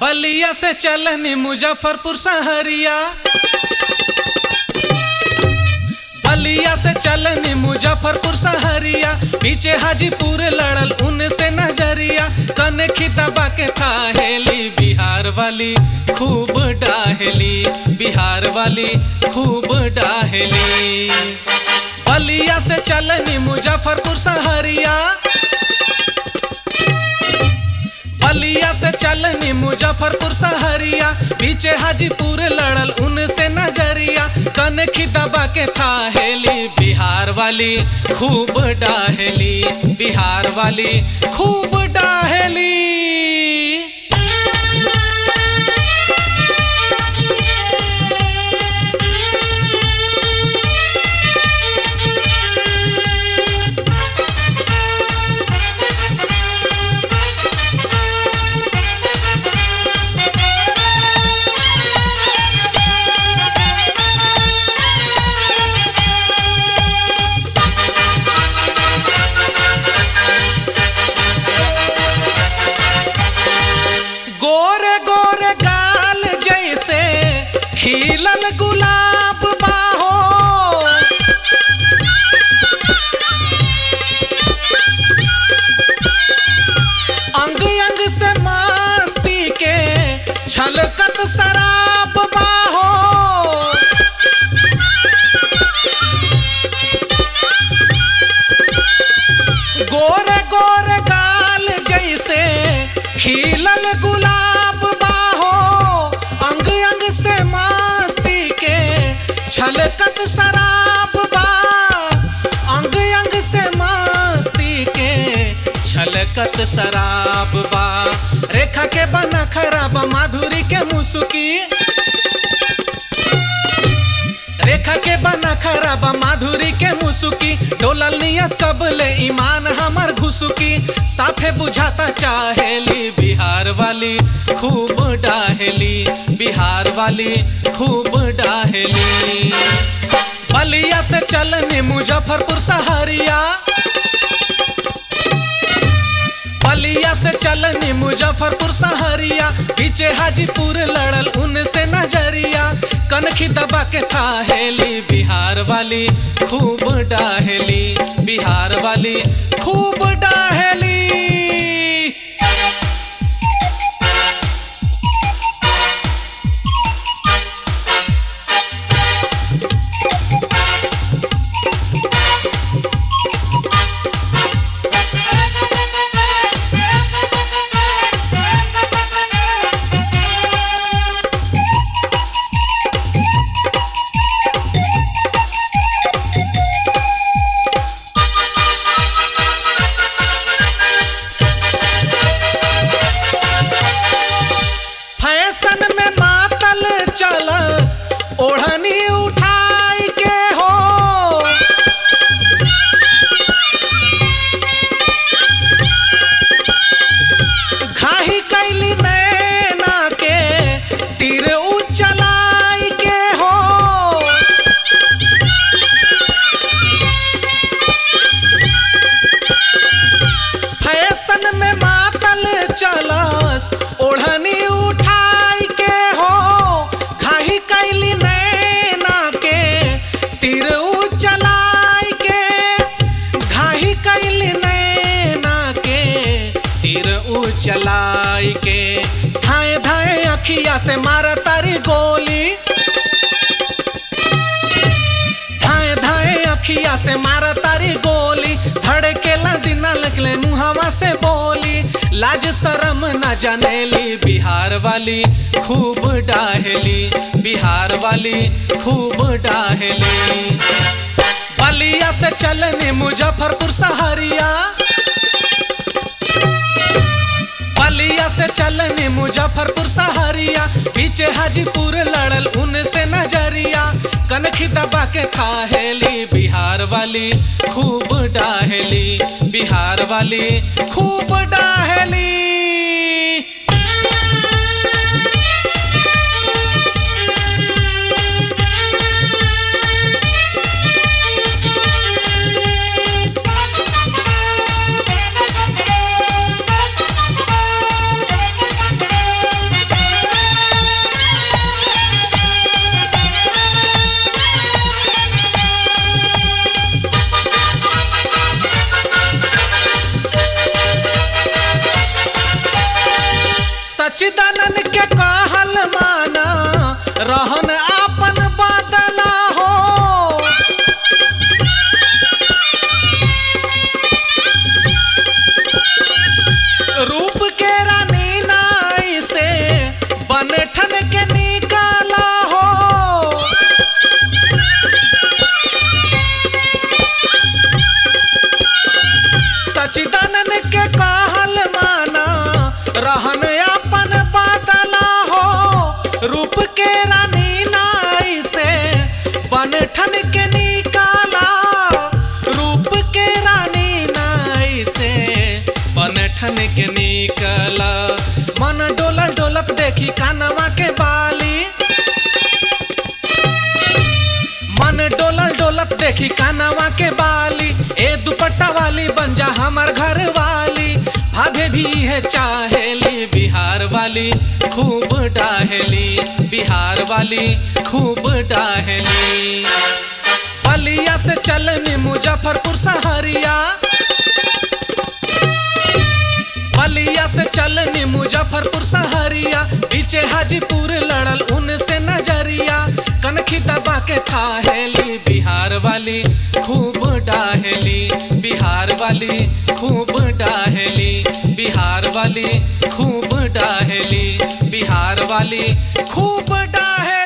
बलिया से चलनी मुजफ्फरपुर सहरिया बलिया से चलनी मुजफ्फरपुर सहरिया पीछे हाजीपुर लड़ल उनसे नजरिया कनखी दबा के थाहेली बिहार वाली खूब डाहेली बिहार वाली खूब डाहेली बलिया से चलनी मुजफ्फरपुर सहरिया बलिया से चलनी मुजफ्फरपुर सहरिया पीछे हाजीपुर लड़ल उनसे नजरिया कनखी दबा के थाहेली बिहार वाली खूब डाहेली बिहार वाली खूब डाहेली गोरे गोरे गाल जैसे खिलल गुलाब बाहो अंग अंग से मस्ती के छलकत शराब बाहो गोरे गोरे गाल जैसे खिलल गुलाब बाहो अंग अंग से मस्ती के छलकत शराब बा अंग अंग से मस्ती के छलकत शराब बा रेखा के बना खराब माधुरी के मुसुकी रेखा के बना खराबा माधुरी के मुसुकी डोलल नियत कबले ईमान हमर घुसुकी साफे बुझाता चाहेली बिहार वाली खूब डाहेली बिहार वाली खूब डाहेली बलिया से चलनी मुजफ्फरपुर सहरिया बलिया से चलनी मुजफ्फरपुर सहरिया पीछे हाजीपुर लड़ल उनसे नजरिया कनखी दबा के थाहेली बिहार वाली खूब डाहेली बिहार वाली खूब डाहेली फैशन में मातल चलस ओढ़नी उठाई के हो घाही कैली नैना के तीर उचलाई के हो फैशन में मातल चलस ओढ़नी उठाई के हो खाही कैली नैना के तीर उचलाई के घाही कैली नैना के तीर उचलाई के धाए धाए अखिया से मार तारी गोली धाए धाए अखिया से मार तारी गोली धड़केला दिना लगले मुहावा से बोली लाज शरम न जानेली बिहार वाली खूब डाहेली बिहार वाली खूब डाहेली बलिया से चलनी मुजफ्फरपुर सहरिया बलिया से चलनी मुजफ्फरपुर सहरिया पीछे हाजीपुर लड़ल उनसे नजरिया कनखी दबा के थाहेली बिहार वाली खूब डाहेली बिहार वाली खूब डाहेली सचिदानंद के कहल माना रहन आपन बदला हो रूप के रानी नाई से बनठन के निकाला हो सचिदानंद के कहल माना रहन अपन बदला हो रूप के रानी नाई से बनठन के निकाला रूप के रानी नाई से बनठन के निकला मन डोलत डोलत देखी कानवा के बाली मन डोलत डोलत देखी कानवा के बाली ए दुपट्टा वाली बन जा हमर घर वाली भाभे भी है चाहेली बिहार वाली खूब डाहेली बिहार वाली खूब डाहेली बलिया से चलनी मुजफ्फरपुर सहरिया बलिया से चलनी मुजफ्फरपुर सहरिया पीछे हाजीपुर लड़ल उनसे नजरिया कनखी दबा के थाहेली बिहार वाली खूब डाहेली बिहार वाली खूब डाहेली बिहार वाली खूब डाहेली बिहार वाली खूब डाहे